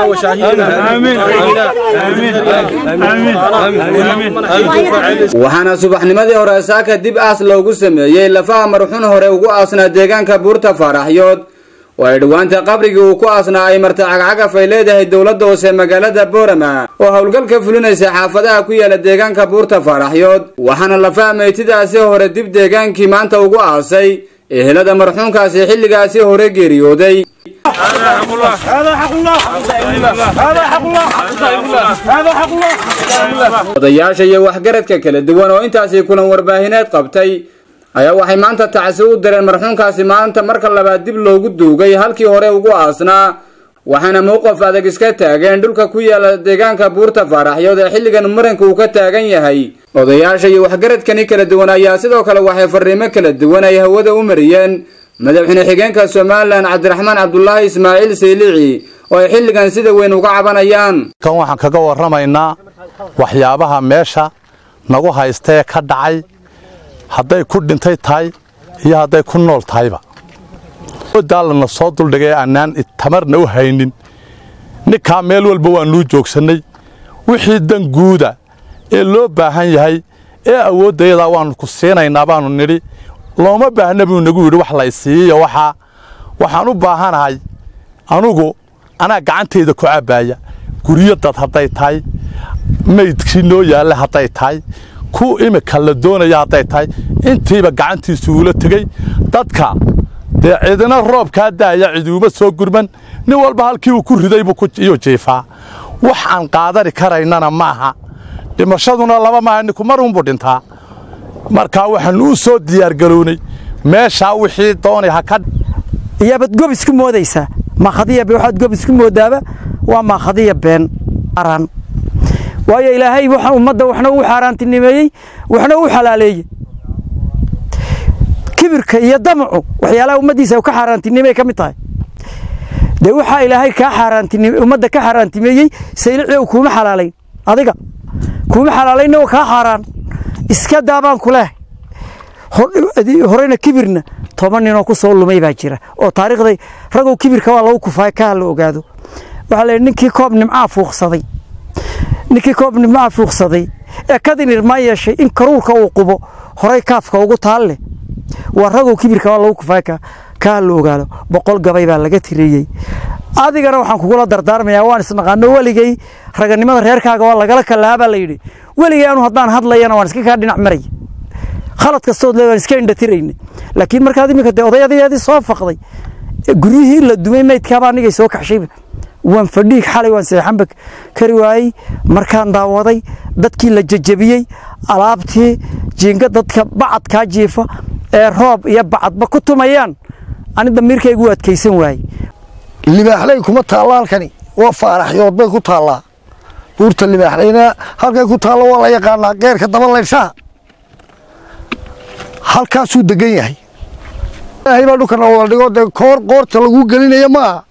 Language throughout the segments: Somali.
waxaana subaxnimadii hore saaka dib aas loogu sameeyey lafaha marxun hore ugu aasnaa deegaanka buurta faaraxyood oo ay dhowaanta qabrigii uu ku aasnaa ay marta cagcagaf ay leedahay dowladda hoose magaalada boorama oo howlgal ka fulinaysa xaafadaha ku yaala deegaanka buurta faaraxyood waxaana lafaha meytidaasi hore dib deegaankii maanta ugu aasay ehelada marxuunkaasi xilligaasi hore geeriyooday odayaasha iyo waxgaradka kala duwan oo intaasi kulan warbaahineed qabtay ayaa waxay maanta tacsi u direen marxuunkaasi maanta marka labaad dib loogu duugay halkii hore ugu aasnaa waxaana mowqif adag iska taageen dhulka ku yaala deegaanka buurta faaraxyood ee xilligan muranka uu ka taagan yahay odayaasha iyo waxgaradkani kala duwan ayaa sidoo kale waxay fariimo kala duwan ay hawada u mariyeen madaxweyne xigeenka somalilan cabdiraxmaan cabdulaahi ismaaciil saylici oo ay xilligan sida weyn uga cabanayaan kan waxaan kaga warramaynaa waxyaabaha meesha nagu haystee ka dhacay hadday ku dhintay tahay iyo hadday ku nool tahayba daalana soo duldhigay annaan tamarna u haynin ninkaa meel walba waanuu joogsannay wixii dan guuda ee loo baahan yahay ee awooddayadaa waannu ku siinaynaa baannu nidhi looma baahna buu nagu yidhi wax laysiiyo waxaa waxaan u baahanahay anugu anaa gacantayda ku cabbaaya guryo dad hadday tahay maydkii noo yaalla hadday tahay ku imika la doonaya hadday tahay intiiba gacantiisu uula tegey dadka dee cidina roobkaa daaya ciduuma soo gurman nin walba halkii uu ku riday buu iyuu jiifaa wax aan qaadani karaynana maaha dhimashaduna laba maaha ninku mar unbuu dhintaa markaa waxaannu u soo diyaargarownay meeshaa wixii doonay ha ka iyaabad gob isku moodaysaa maakhadiya waxaad gob isku moodaaba waa maakhadiya been araan waayo ilaahay waxa ummadda waxna uu xaaraantinimeeyey waxna uu xalaaleeyey kibirka iyo damacu waxyaalaha ummaddiisa ka xaaraantinimey ka mid tahay dee waxaa ilaahay kaa xaaraantinime ummadda ka xaaraantimeeyey saylici u kuuma xalaalayn adiga kuuma xalaalaynna waa kaa xaaraan iska daabaan ku leh horeyna kibirna toban ninoo ku soo lumay baa jira oo taariikhday ragow kibirka waa lagu kufaay kaa la ogaado waxaa la ninkii koob nimcaa fuuqsaday ninkii koob nimcaa fuuqsaday ee kadinirmaa yeeshay in karuurka uu qubo horay kaafka ugu taalle waa ragow kibirka waa lagu kufaay kaa la ogaado boqol gabay baa laga tiriyey adigana waxaan kugula dardaarmayaa waan isnaqaano weligay raganimada reerkaaga waa lagala kalaabaa la yidhi weligay anu haddaan hadlayana waan iska kaa dhinac maraya khalad kastood le waan iska indhatirayna laakiin markaad iminka dee odayadeedii soo faqday guryihii la dumay maydkaaba anigay soo kaxshayba waan fadhiig xalay waan seexanba kari waayey markaan daawaday dadkii la jajabiyey alaabtii jiinga dadka bacadkaa jiifa ee roob iyo bacadba ku tumayaan ani damiirkaygu adkaysan waayey libaaxley kuma taalla halkani waa faaraxyood bay ku taallaa buurta libaaxleyna halkay ku taallo waa la yaqaanaa geerka daba layshaha halkaasuu degan yahay ilaahay baa dhulkana wada dhigo dee koor qoorta lagu gelinaya ma aha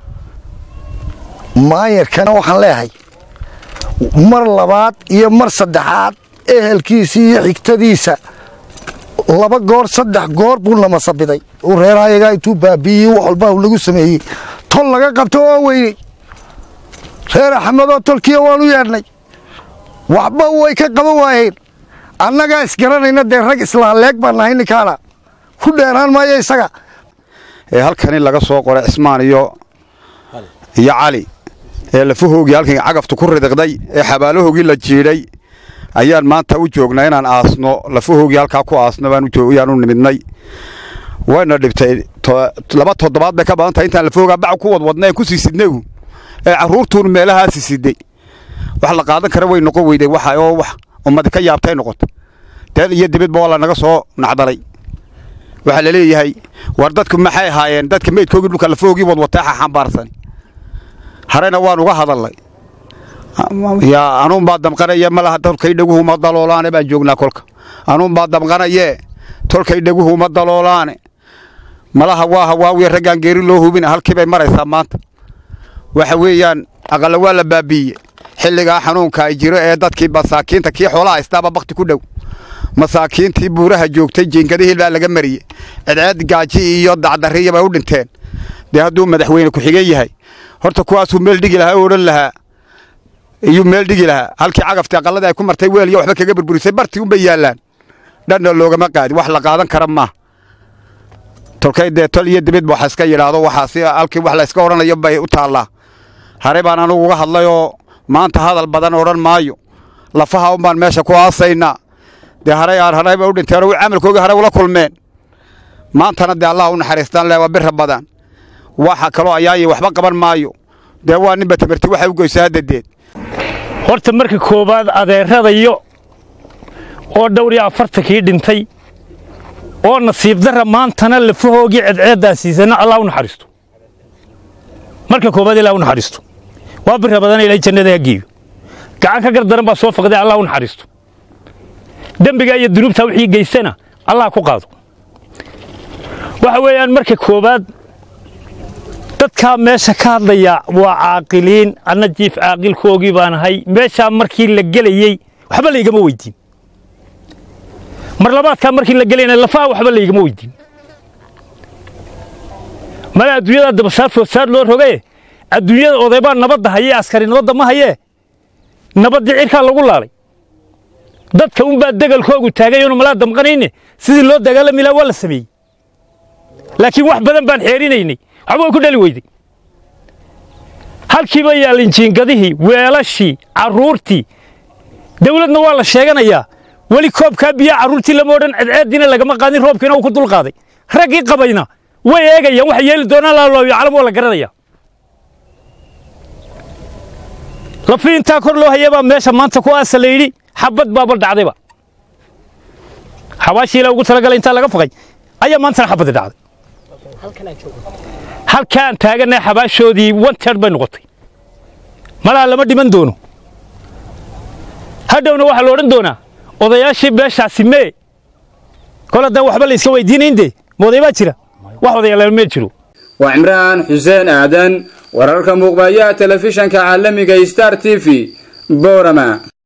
maayarkana waxaan leeyahay mar labaad iyo mar saddexaad ehelkiisa iyo xigtadiisa laba goor saddex goor buu namasabiday uu reerahayagaa intuu baabiiyey wax walba lagu sameeyey tol laga qabto waa weyney reer axmedoo tolkiya waanu yeedhnay waxba way ka qaban waayeen annagaa isgaranayna dee rag islaaleeg baan nahay ninkaana ku dheeraan maayo isaga ee halkani laga soo qoray cismaan iyo iyo cali ee lafahoogii halkan cagaftu ku ridiqday ee xabaalahoogii la jiidhay ayaan maanta u joognaa inaan aasno lafahoogii halkaa ku aasno baanu nimidnay wayna dhibtay laba toddobaad bay ka badan tahay intaan lafahoogaa bac ku wadwadnaen ku sii sidnagu ee carruurtuun meelahaasi siday wax la qaadan kara way noqon weyday waxa oo wax ummadi ka yaabtay noqota deed iyo dibidba waa lanaga soo nacdalay waxaa la leeyahay war dadku maxay ahaayeen dadka meydkoogii dhulka lafahoogii wadwatay xambaarsan harena waan uga hadalnay yaa anuunbaa damqanaya malaha tolkay dhaguhu ma daloolaane baan joognaa kolka anuunbaa damqanayee tolkay dhaguhu ma daloolaane malaha waa hawaawiya raggaan geeri loo hubina halkii bay maraysaa maanta waxa weeyaan aqalla waa la baabiiye xilligaa xanuunka ay jiro ee dadkii masaakiinta kii xoolaha haystaaba bakti ku dhow masaakiintii buuraha joogtay jiingadihii baa laga mariyey cidceed gaaji iyo dacdarriya bay u dhinteen dee hadduu madaxweyne ku-xigeen yahay horta kuwaasuu meel dhigi lahaa oo odhan lahaa iyuu meel dhigi lahaa halkii cagaftii aqalladii ay ku martay weel iyo waxba kaga burburisay bartii unbay yaallaan dhanna loogama qaadin wax la qaadan kara maaha tolkay dee tol iyo dibid waxa iska yidhaahdo waxaasi halkii wax la iska odhanayo bay u taallaa hare baan anugu uga hadlayoo maanta hadal badan odhan maayo lafaha un baan meesha ku aasaynaa dee haray aan haray bay u dhinteen oo camalkoogii hare ula kulmeen maantana dee allah u naxariistaan leh waa bira badan waxa kaloo ayaaye waxba qaban maayo dee waa ninba tamarti waxay u goysaa haddadeed horta marka koowaad adeeradayo oo dhowr iyo afartankii dhintay oo nasiib darra maantana lafahoogii cedceeddaa siisana allah u naxariisto marka koowaad ilaa u naxariisto waa bira badan ilaahay jannada ha geeyo gacan ka gardaran baa soo faqday allah u naxariisto dembiga iyo dunuubta wixii geystana allah ku qaado waxa weeyaan marka koowaad dadkaa meesha ka hadlaya waa caaqiliin anna jiif caaqilkoogii baan ahay meeshaa markii la gelayey waxba laygama weydiin mar labaadkaa markii la gelayna lafaha waxba laygama weydiin mala adduunyada dabasaar foodsaar loo rogaye adduunyada odaybaa nabadda hayee askari nabadda ma hayee nabaddii cirkaa lagu laalay dadka unbaa degalkoogu taagay oonu malaa damqanayne sidii loo dagaalami laha waa la sameeyey laakiin wax badan baan xeerinaynay waxba way ku dhali weyday halkiiba yaallin jiingadihii weelashii carruurtii dawladna waa la sheeganayaa weli koobkaa biyaa carruurtii lama odhan cedceeddiina lagama qaadin roobkiina uu ku dul qaaday raggii qabayna way eegayaan waxay yeeli doonaan laalooyo calam waa la garanaya lafii intaa kor loo hayabaa meesha maanta ku aasa la yidhi xabad baaba dhacdayba xabaashii ilaa ugu talagalay intaa laga faqay ayaa maantana xabadda dhacday halkaan taagannahay xabaashoodii wanteer bay noqotay malaha lama dhiman doono hadhowna waxaa la odhan doonaa odayaashii beeshaasi mee kol haddaan waxba la iska weydiinayn dee ma oday baa jira wax odayaal meel jiro waa cimraan xuseen aadan wararka muuqbayaha telefishanka caalamiga star t v boorama